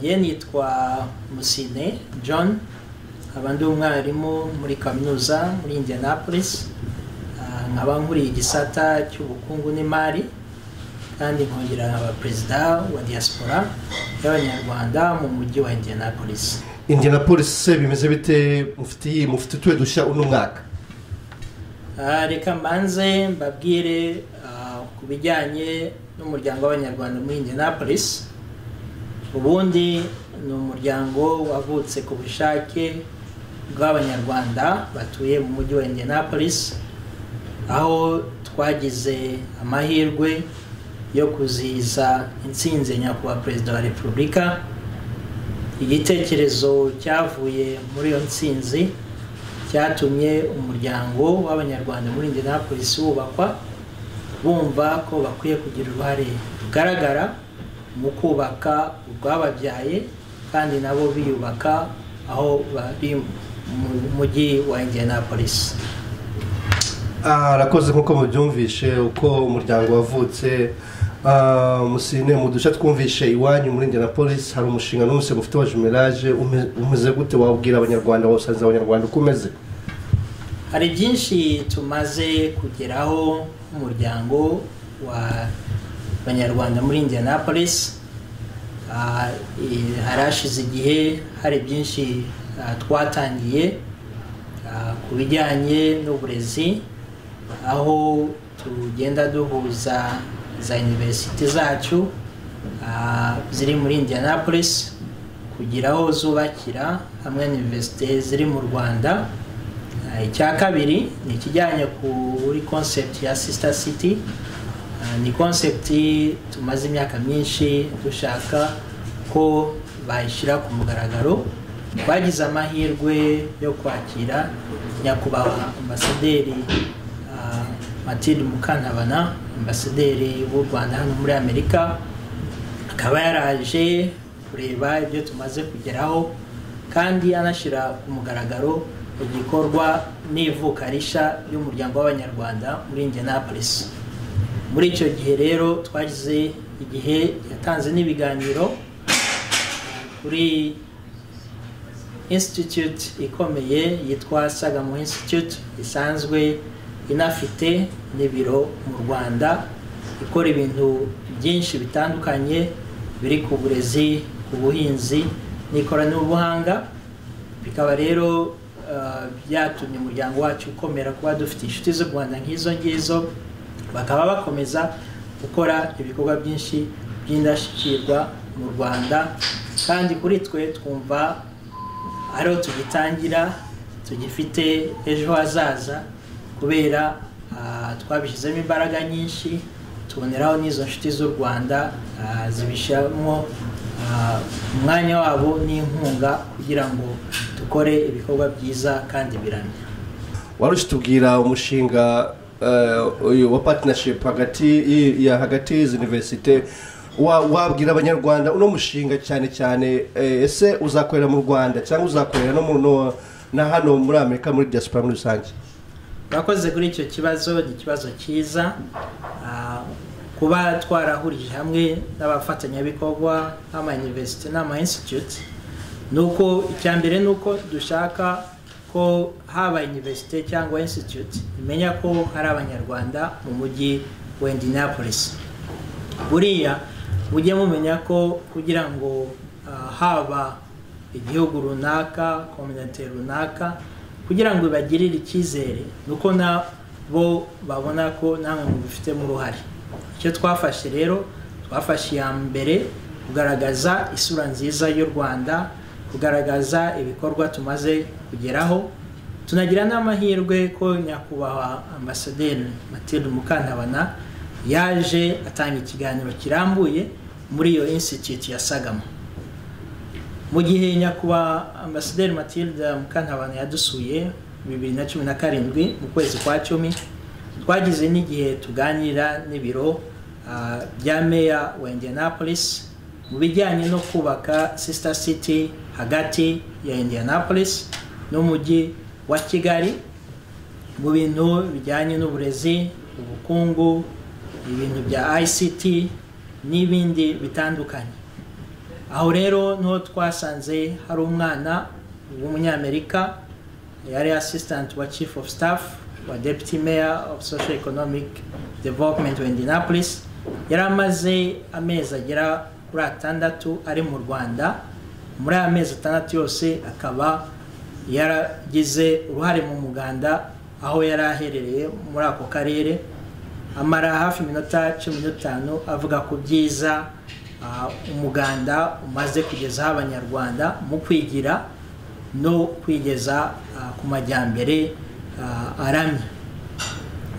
ye nitwa Musine John nkaba ndi umwarimu muri kaminuza muri Indianapolis Ah, nkaba nkuriye igisata cy'ubukungu n'imari kandi nkongera nkaba perezida wa diaspora y'abanyarwanda mu mujyi wa Indianapolis indianapolis se bimeze bite mufite iyi mufite utuye dushya uno mwaka Ah, reka mbanze mbabwire ah, ku bijyanye n'umuryango w'abanyarwanda muri indianapolis ubundi ni umuryango wavutse ku bushake bw'abanyarwanda batuye mu mujyi wa indianapolis aho twagize amahirwe yo kuzihiza intsinzi ya nyakubahwa perezida wa repubulika igitekerezo cyavuye muri iyo ntsinzi cyatumye umuryango w'abanyarwanda muri indianapolis wubakwa bumva ko bakwiye kugira uruhare rugaragara mu kubaka urwababyaye kandi nabo biyubaka aho bari mu mujyi wa indianapolis Ah, arakoze nk'uko mubyumvishe uko umuryango wavutse Ah, musine mu duce twumvishe iwanyu muri indianapolis hari umushinga n'umunsi mufite wa jumelage ume- umeze gute wabwira abanyarwanda wawusariza abanyarwanda uko umeze hari byinshi tumaze kugeraho nk'umuryango wa abanyarwanda muri indianapolis Ah, eh, hari hashize igihe hari byinshi ah, twatangiye ah, ku bijyanye n'uburezi aho tugenda duhuza za iniverisite zacu ah, ziri muri indianapolis kugira aho zubakira hamwe n'iniverisite ziri mu rwanda Ah, icya kabiri ni ikijyanye kuri concept ya sister city Ah, ni concept tumaze imyaka myinshi dushaka ko bayishyira ku mugaragaro twagize amahirwe yo kwakira nyakubahwa ambasaderi ah, matilde mukantabana ambasaderi w'u rwanda hano muri amerika akaba yaraje kureba ibyo tumaze kugeraho kandi anashyira ku mugaragaro igikorwa n'ivuka rishya ry'umuryango w'abanyarwanda muri indianapolis muri icyo gihe rero twagize igihe yatanze n'ibiganiro kuri institute ikomeye yitwa sagamo institute isanzwe inafite n'ibiro mu rwanda ikora ibintu byinshi bitandukanye biri ku burezi ku buhinzi n'ikoranabuhanga bikaba rero eh, byatumye umuryango wacu ukomera kuba dufite inshuti z'u rwanda nk'izo ngizo bakaba bakomeza gukora ibikorwa byinshi by'indashyikirwa mu rwanda kandi kuri twe twumva ariho tugitangira tugifite ejo hazaza kubera ah, twabishyizemo imbaraga nyinshi tuboneraho n'izo nshuti z'u rwanda ah, zibishyiramo ah, umwanya wabo n'inkunga kugira ngo dukore ibikorwa byiza kandi biramye warusha tubwira umushinga eh, uyu wa partnership hagati y- ya hagati y'izi universite wa- wabwira abanyarwanda uno mushinga cyane cyane eh, ese uzakorera mu rwanda cyangwa uzakorera no mu no- na hano muri amerika muri diaspora muri rusange murakoze kuri icyo kibazo ni ikibazo cyiza Ah, kuba twarahurije hamwe n'abafatanyabikorwa nk'amayuniverisite n'ama-institute ni uko icya mbere ni uko dushaka ko haba universite cyangwa institute imenya ko hari abanyarwanda mu mujyi wa indianapolis buriya mujye mumenya ko kugira ngo ah, haba igihugu runaka kominite runaka kugira ngo ibagirire icyizere ni uko nabo babona ko namwe mubifitemo uruhare icyo twafashe rero twafashe iya mbere kugaragaza isura nziza y'u rwanda kugaragaza ibikorwa tumaze kugeraho tunagira n'amahirwe ko nyakubahwa ambasaderi matilde mukantabana yaje atanga ikiganiro kirambuye muri iyo institute ya sagama mu gihe nyakubahwa ambasaderi matilde mukantabana yadusuye bibiri na cumi na karindwi mu kwezi kwa cumi twagize n'igihe tuganira n'ibiro ah, bya meya wa indianapolis mu bijyanye no kubaka sister city hagati ya indianapolis n'umujyi wa kigali mu bintu bijyanye n'uburezi ubukungu ibintu bya ict n'ibindi bitandukanye aho rero niho twasanze hari umwana w'umunyamerika yari assistant wa chief of staff wa deputy mayor of social economic development wa indianapolis yari amaze amezi agera kuri atandatu ari mu rwanda muri aya mezi atandatu yose akaba yaragize uruhare mu muganda aho yari aherereye muri ako karere amara hafi iminota cumi n'itanu avuga ku byiza ah, umuganda umaze kugezaho abanyarwanda mu kwigira no kwigeza ah, ku majyambere ah, aramye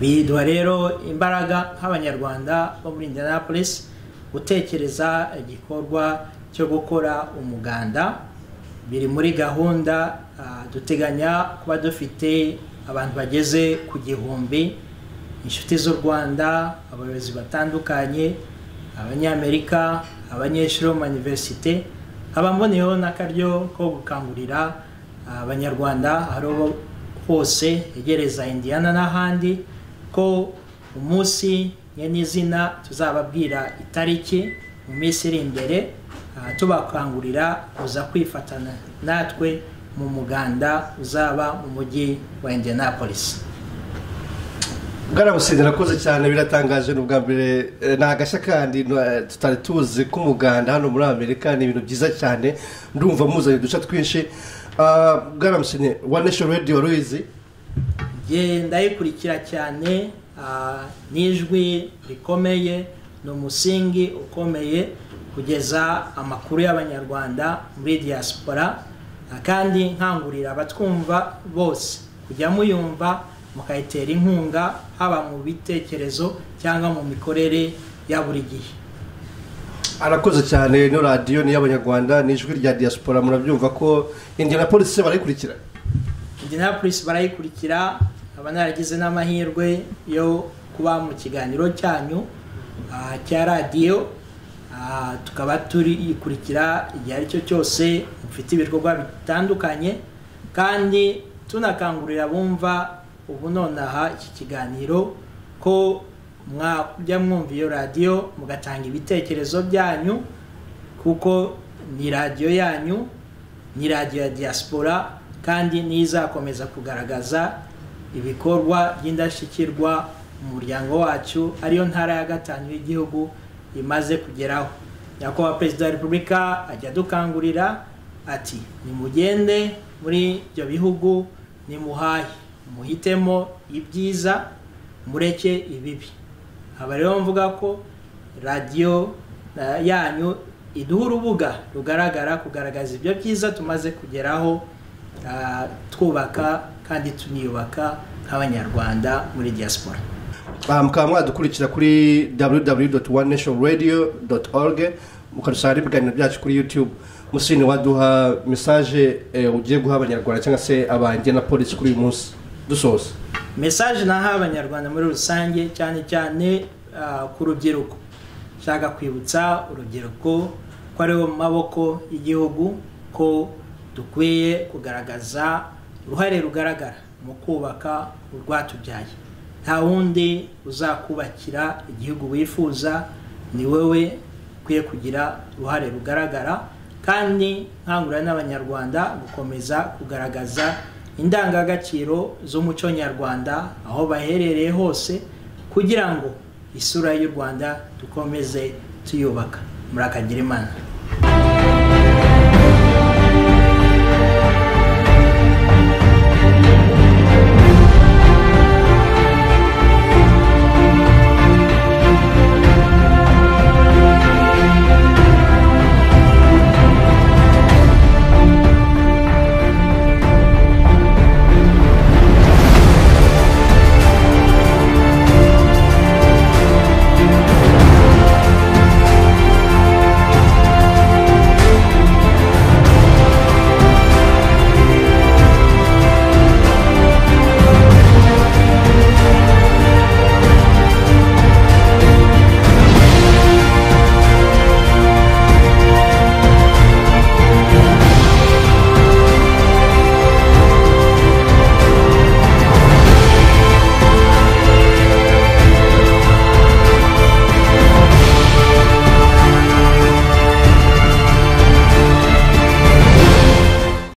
biduha rero imbaraga nk'abanyarwanda bo muri indianapolis gutekereza igikorwa cyo gukora umuganda biri muri gahunda ah, duteganya kuba dufite abantu bageze ku gihumbi inshuti z'u rwanda abayobozi batandukanye abanyamerika abanyeshuri bo mu mayuniverisite nkaba mboneyeho n'akaryo ko gukangurira ah, abanyarwanda aho hose hegereza indiyana n'ahandi ko umunsi nyenizina tuzababwira itariki mu minsi iri imbere ah, tubakangurira kuza kwifatana natwe mu muganda uzaba mu mujyi wa indianapolis bwarabusinzi nakoze cyane biratangaje ni ubwa mbere eh, ni agashya kandi eh, tutari tuzi ko umuganda hano muri amerika ni ibintu byiza cyane ndumva muzanye uduce twinshi Ah, bwarabusinzi wa nation radio wari uyizi Njye ndayikurikira cyane ah, n'ijwi rikomeye ni umusingi ukomeye kugeza amakuru y'abanyarwanda muri diaspora ah, kandi nkangurira abatwumva bose kujya muyumva mukayitera inkunga haba mu bitekerezo cyangwa mu mikorere ya buri gihe arakoze cyane no radiyo ni iy'abanyarwanda ni ijwi rya diaspora murabyumva ko indianapolis se barayikurikira indianapolis barayikurikira nkaba naragize n'amahirwe yo kuba mu kiganiro cyanyu ah, cya radiyo Ah, tukaba turiyikurikira igihe ari cyo cyose mufite ibikorwa bitandukanye kandi tunakangurira abumva ubu nonaha iki kiganiro ko mwajya mwumva iyo radiyo mugatanga ibitekerezo byanyu kuko ni radiyo yanyu ni radiyo ya diaspora kandi niyo izakomeza kugaragaza ibikorwa by'indashyikirwa mu muryango wacu ariyo ntara ya gatanu y'igihugu imaze kugeraho nyakubahwa perezida wa repubulika ajya adukangurira ati nimugende muri ibyo bihugu nimuhahe muhitemo ibyiza mureke ibibi aba rero mvuga ko radiyo eh, yanyu iduha urubuga rugaragara kugaragaza ibyo byiza tumaze kugeraho ah, twubaka kandi tuniyubaka nk'abanyarwanda muri diaspora Ah, mukaba mwadukurikira kuri www one nation radio org mukadusanga n'ibiganiro byacu kuri youtube musini waduha mesaje eh, ugiye guha abanyarwanda cyangwa se abangena-polisi kuri uyu munsi dusoza mesaje naha abanyarwanda muri rusange cyane cyane ah, ku rubyiruko nshaka kwibutsa urubyiruko ko ari bo maboko y'igihugu ko dukwiye kugaragaza uruhare rugaragara mu kubaka urwatubyaye nta wundi uzakubakira igihugu wifuza ni wowe ukwiye kugira uruhare rugaragara kandi nkangurira n'abanyarwanda gukomeza kugaragaza indangagaciro z'umuco nyarwanda aho baherereye hose kugira ngo isura y'u rwanda dukomeze tuyubaka murakagira imana